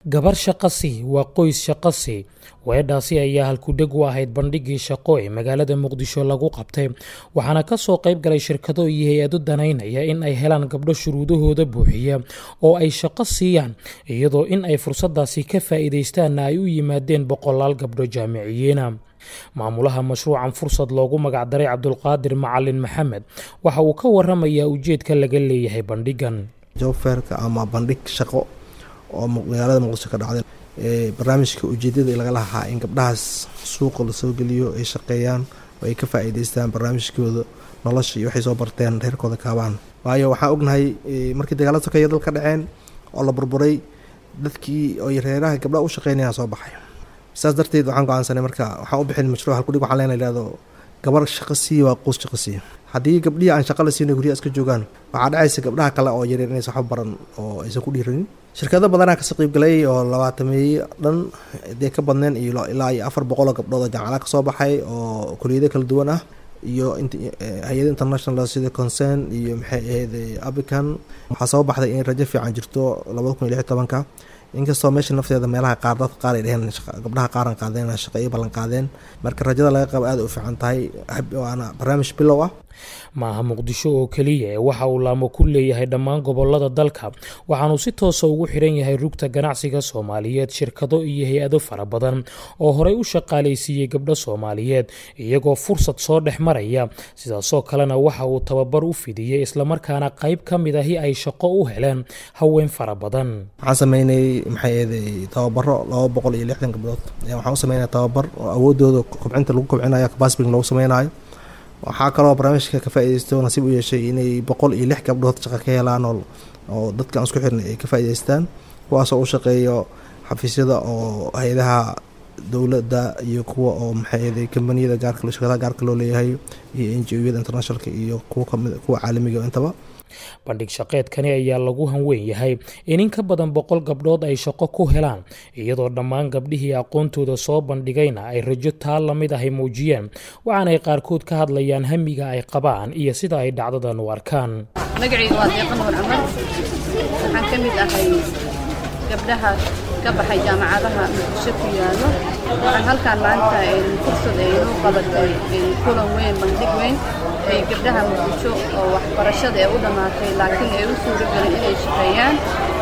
gabar shaqasi waa qoys shaqasi weedhaasi ayaa halkudheg u ahayd bandhigii shaqo ee magaalada muqdisho lagu qabtay waxaana kasoo qayb galay shirkado iyo hay-ado danaynaya in ay helaan gabdho shuruudahooda buuxiya oo ay shaqo siiyaan iyadoo in ay fursadaasi ka faa'iidaystaanna ay u yimaadeen boqolaal gabdho jaamiciyiina maamulaha mashruucan fursad loogu magacdaray cabdulqaadir macalin maxamed waxa uu ka waramayaa ujeedka laga leeyahay bandhigan jobferka ama bandhig shaqo oo magaalada muqdisho ka dhacday barnaamijka ujeedada laga lahaa in gabdhahaas suuqa lasoo geliyo ay shaqeeyaan oo ay ka faa'iidaystaan barnaamijkooda nolosha iyo waxay soo barteen reerkooda kaabaan waayo waxaan ognahay markii dagaalada sokeeya dal ka dhaceen oo la burburay dadkii oy reeraha gabdhaha u shaqeynayaan soo baxay saas darteed waxaan go-aansanay marka waxaan u bixin mashruuc halkudhig waxaan leena ihahdo gabar shaqo siiya waa quus shaqo siiya haddii gabdhihii aan shaqa la siina guryaha iska joogaan waxaa dhacaysa gabdhaha kale oo yaryar inaysan waxba baran oo aysan ku dhiiranin shirkado badanaa kasoo qeybgalay oo labaatameeye dhan dee ka badneen iyo ilaa iyo afar boqoloo gabdhood oo jaamacada kasoo baxay oo kuliyado kala duwan ah iyo hay-ada international sida concern iyo maxay ahayd abican waxaa soo baxday in rajo fiican jirto labada kun iyo lix tobanka inkastoo meesha nafteeda meelaha qaar dadka qaar ay dheheen gabdhaha qaaran qaadeen shaqeeyo ballan qaadeen marka rajada laga qabo aada u fiican tahay waana barnaamij bilow ah maaha muqdisho oo keliya ee waxa uu laamo ku leeyahay dhammaan gobolada dalka waxaanuu si toosa ugu xiran yahay rugta ganacsiga soomaaliyeed shirkado iyo hay-ado fara badan oo horey u shaqaalaysiiyey gabdho soomaaliyeed iyagoo fursad soo dhex maraya sidaasoo kalena waxa uu tababar u fidiyey islamarkaana qayb ka mid ahi ay shaqo u heleen haween fara badan waxaan sameynay maxay eeday tababaro laba boqol iyo lixdan gabdhood waxaan u sameynaya tababar oo awoodooda kobcinta lagu kobcinayo capacity lagu sameynayo waxaa kaloo barnaamijka ka faaideysto nasiib u yeeshay inay boqol iyo lix gabdhood shaqo ka helaan oo dadka aan isku xirnay ay ka faa'idaystaan kuwaasoo u shaqeeyo xafiisyada oo hay-adaha dowladda iyo kuwa oo maxay kambaniyada gaarka shirkadaha gaarka loo leeyahay iyo n g o-yada internationalka iyo kuwa kamid kuwa caalamiga intaba bandhig shaqeedkani ayaa lagu hanweyn yahay in in ka badan boqol gabdhood ay shaqo ku helaan iyadoo dhammaan gabdhihii aqoontooda soo bandhigayna ay rajo taa lamid ahay muujiyeen waxaanay qaarkood ka hadlayaan hamiga ay qabaan iyo sida ay dhacdadan u arkaan magacayga waa deeqa nuur camar waxaan ka mid ahay gabdhaha ka baxay jaamacadaha muqdisho ku yaallo waxaan halkaan maanta fursad ay inuu qabatay kulan weyn bandhig weyn ay gabdhaha muqdisho oo waxbarashada ee u dhammaatay laakiin ay u suuragelin inay shaqeeyaan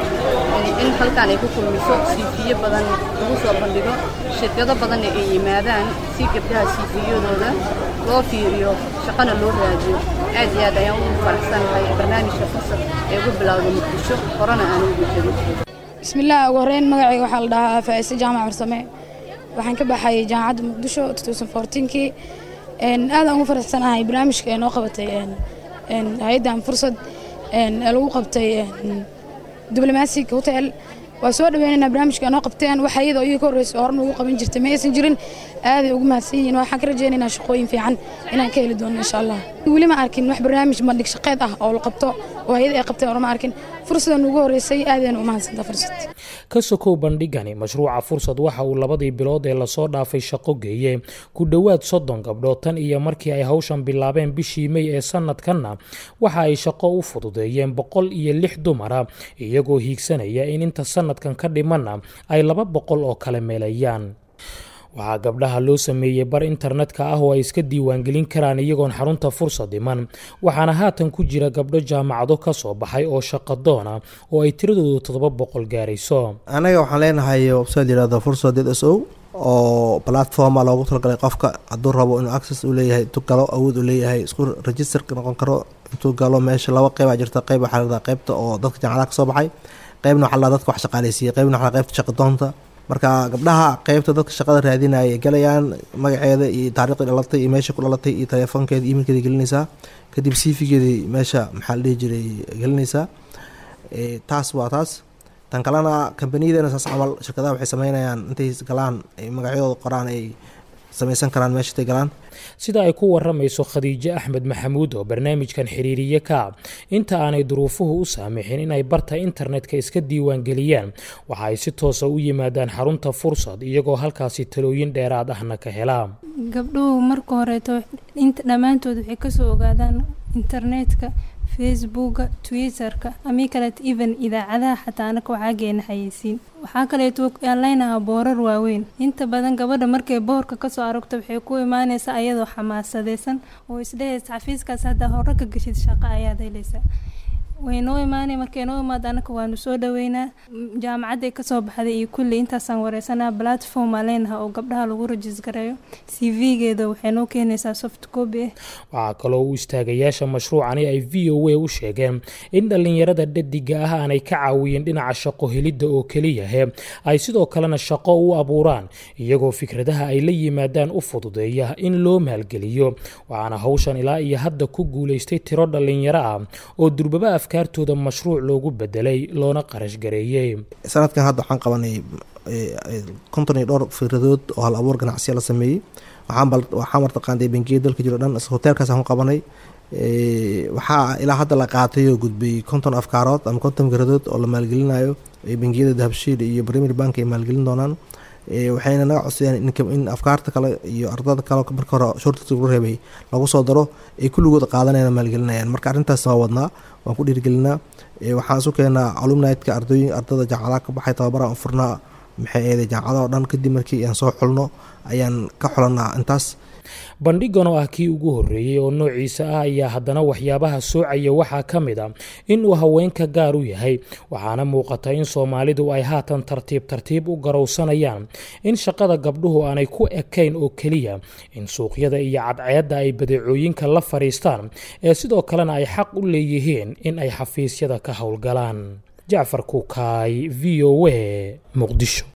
in halkaan ay ku kulmiso siifiyo badan lagu soo bandhigo shirkado badanna ay yimaadaan si gabdhaha siifiyadooda loo fiiriyo shaqana loo raadiyo aad iyo aad ayaan ugu faraxsanahay barnaamijka fursad ee ugu bilowda muqdisho horena aan ugu jirin bismillaah ugu horreyn magacayga waxaa la dhahaa faa'ise jaamac farsame waxaan ka baxay jaamacadda muqdisho kii aadaan ugu faraxsanahay barnaamijka ee noo qabatay hay-addan fursad ee lagu qabtay diblomaasiga hotel waa soo dhaweynaynaa barnaamijka ee noo qabteen waxa iyadoo iyaga ka horreysa horena ugu qaban jirtay ma aysan jirin aaday ugu mahadsan yihiin waxaan ka rajaynaynaa shaqooyin fiican inaan ka heli doono insha allah weli ma arkin wax barnaamij bandhig shaqeed ah oo la qabto oo hay-ad ay qabteen horma arkin fursadan ugu horreysay aadayna u mahadsantaa fursad ka sokow bandhigani mashruuca fursad waxa uu labadii bilood ee lasoo dhaafay shaqo geeyey ku dhowaad soddon gabdhood tan iyo markii ay hawshan bilaabeen bishii mey ee sanadkanna waxa ay shaqo u fududeeyeen boqol iyo lix dumara iyagoo hiigsanaya in inta sanadkan ka dhimanna ay laba boqol oo kale meelayaan waxaa gabdhaha loo sameeyey bar internetka ah oo ay iska diiwaangelin karaan iyagoon xarunta fursad iman waxaana haatan ku jira gabdho jaamacado ka soo baxay oo shaqadoona oo ay tiradoodu toddoba boqol gaarayso anaga waxaan leenahay website yirahdo fursad d s o oo platforma loogu talagalay qofka hadduu rabo inuu access u leeyahay intuu galo awood u leeyahay isku registerka noqon karo intuu galo meesha laba qeyb aa jirta qeyb waxaa ladaa qeybta oo dadka jaamacadaha ka soo baxay qeybna waxaa ladaa dadka wax shaqaaleysiiyey qeybna waxaa qeybta shaqadoonta marka gabdhaha qeybta dadka shaqada raadinaya ay galayaan magaceeda iyo taariikhdii dhalatay iyo meesha ku dhalatay iyo telefoonkeeda imailkeeda gelinaysaa kadib cv-geedii meesha maxaa la dhihi jiray gelinaysaa taas waa taas tan kalena kambaniyadana saas camal shirkadaha waxay sameynayaan intay galaan ay magacyadooda qoraan ay samaysan karaan meesha intay galaan sida ay ku waramayso khadiijo axmed maxamuud oo barnaamijkan xiriiriye ka inta aanay duruufuhu u saamixin inay barta internetka iska diiwaangeliyaan waxa ay si toosa u yimaadaan xarunta fursad iyagoo halkaasi talooyin dheeraad ahna ka helaa gabdhuhu marka horeeto dhammaantood waxay kasoo ogaadaan internetka facebooka twitterka amii kaleet even idaacadaha xataa anaka waxaa geena xayeysiin waxaa kaleeto aan leynahaa boorar waaweyn inta badan gabadha markay boorka kasoo aragto waxay ku imaaneysaa ayadoo xamaasadeysan oo isdheheysa xafiiskaas haddaa hore ka geshid shaqo ayaad heleysaa way noo imaanay markay noo imaad anaka waanu soo dhaweynaa jaamacadday kasoo baxday iyo kulli intaasaan wareysanaa platform aa leenaha oo gabdhaha lagu rajis gareeyo c v-geeda waxay noo keenaysaa soft copy ah waxaa kaloo u istaagayaasha mashruucani ay v o a u sheegeen in dhallinyarada dhadiga ah aanay ka caawiyeen dhinaca shaqo helidda oo keliyahe ay sidoo kalena shaqo u abuuraan iyagoo fikradaha ay la yimaadaan u fududeeya in loo maalgeliyo waxaana hawshan ilaa iyo hadda ku guulaystay tiro dhallinyaro ah oo durbaba afkaartooda mashruuc loogu bedelay loona qarash gareeyey sanadkan hadda waxaan qabanay konton iyo dhowr fikradood oo hal abuur ganacsiya la sameeyey waxaa martaqaanday bangiyada dalka jiro dhan hoteelkaas aan ku qabanay waxaa ilaa hadda la qaatay oo gudbay konton afkaarood ama konton fikradood oo la maalgelinayo bangiyada dahabshiil iyo premier bank ay maalgelin doonaan waxayna naga codsadeen in afkaarta kale iyo ardada kale marka hore shortiska lagu reebay lagu soo daro ay kulligood qaadanayaan maalgelinayaan marka arrintaas waa wadnaa waan ku dhiirigelinaa waxaan isu keenaa alumnitka ardooyin ardada jaamacadaha ka baxay tababaraan u furnaa maxay eeday jaamacadaha o dhan kadib markii aan soo xulno ayaan ka xulanaa intaas bandhigan oo ah kii ugu horreeyey oo noociisa ah ayaa haddana waxyaabaha soocaya waxaa ka mid a in uu haweenka gaar u yahay waxaana muuqata in soomaalidu ay haatan tartiib tartiib u garowsanayaan in shaqada gabdhuhu aanay ku ekayn oo keliya in suuqyada iyo cadceedda ay badeecooyinka la fadhiistaan ee sidoo kalena ay xaq u leeyihiin in ay xafiisyada ka howlgalaan jacfar kukaay v o a muqdisho